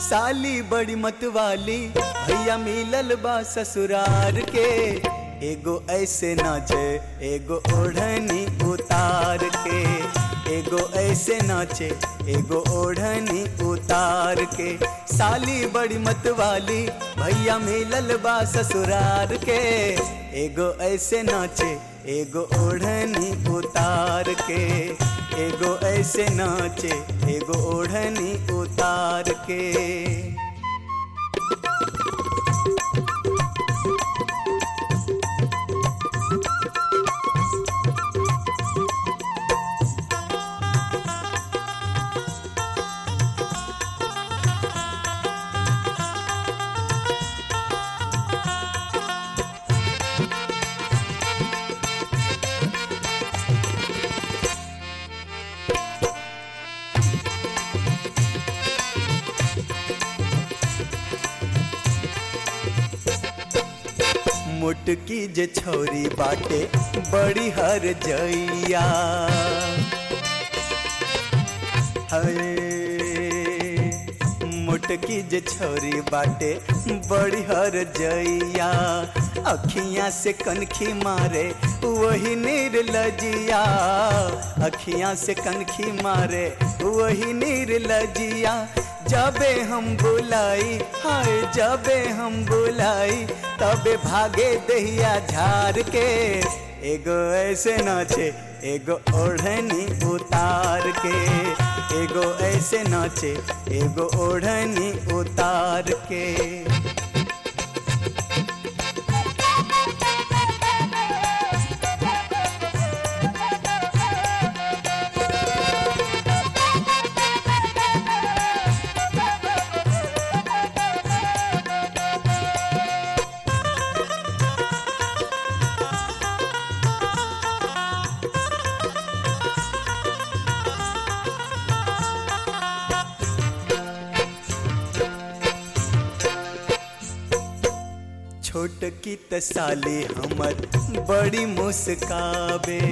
साली बड़ी मतवाली भैया मिलल बा ससुरार के एगो ऐसे नाचे एगो ओढ़नी उतार के एगो ऐसे नाचे एगो ओढ़नी उतार के साली बड़ी मतवाली भैया मिलल बा ससुरार के एगो ऐसे नाचे एगो ओढ़नी उतार के एगो ऐसे नाचे एगो ओढ़नी उतार के मुटकी जे छौरी बाटे बड़ी हर जइया हरे मुटकी जे छौरी बाटे बड़ी हर जइया अखियां से कनखी मारे वही निर्लजिया अखियां से कनखी मारे वही निर्लजिया जबे हम बुलाई हाय जबे हम बुलाई तबे भागे दहिया झार के एगो ऐसे नाचे एगो ओढ़नी उतार के एगो ऐसे नाचे एगो ओढ़नी उतार के छोट की तसाली हमर बड़ी मुस्काबे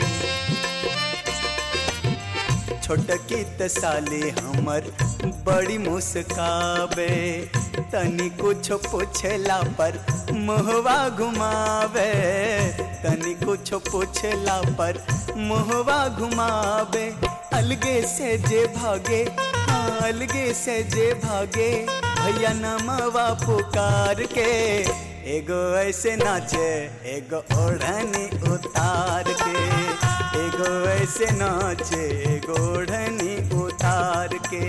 छोट की तसाली हमर बड़ी मुस्काबे तनी कुछ पूछला पर मुहवा घुमावे तनी कुछ पूछला पर मुहवा घुमावे अलगे से जे भागे हाँ अलगे से जे भागे भैया नमवा पुकार के एगो ऐसे नाचे एगो ओढ़नी उतार के एगो ऐसे नाचे एगो ओढ़नी उतार के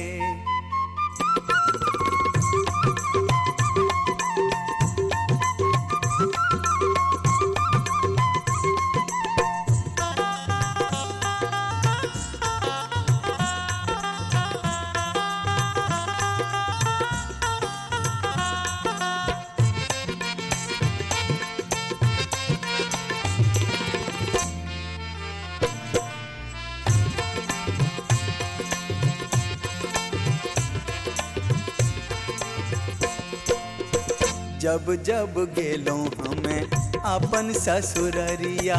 जब जब गेलो हमें अपन ससुररिया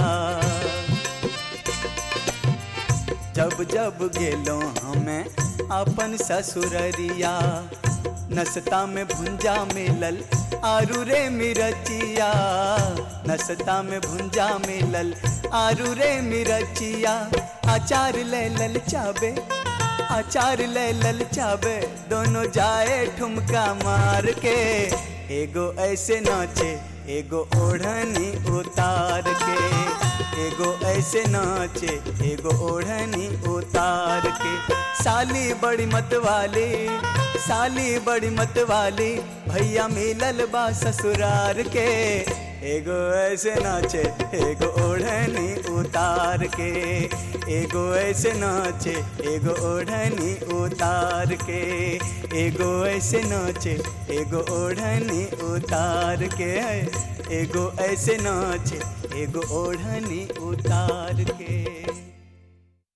जब जब गेलो हमें अपन ससुररिया नसता में भुंजा मिलल आरू रे मिरचिया नसता में भुंजा मिलल आरू रे मिरचिया अचार ले लल चाबे अचार ले लल चाबे दोनों जाए ठुमका मार के एगो ऐसे नाचे एगो ओढ़नी उतार के एगो ऐसे नाचे एगो ओढ़नी उतार के साली बड़ी मतवाली साली बड़ी मतवाली भैया मिलल बा ससुरार के एगो ऐसे नाचे एगो ओढ़नी उतार के एगो ऐसे नाचे एगो ओढ़नी उतार के एगो ऐसे नाचे एगो ओढ़नी उतार के एगो ऐसे नाचे एगो ओढ़नी उतार के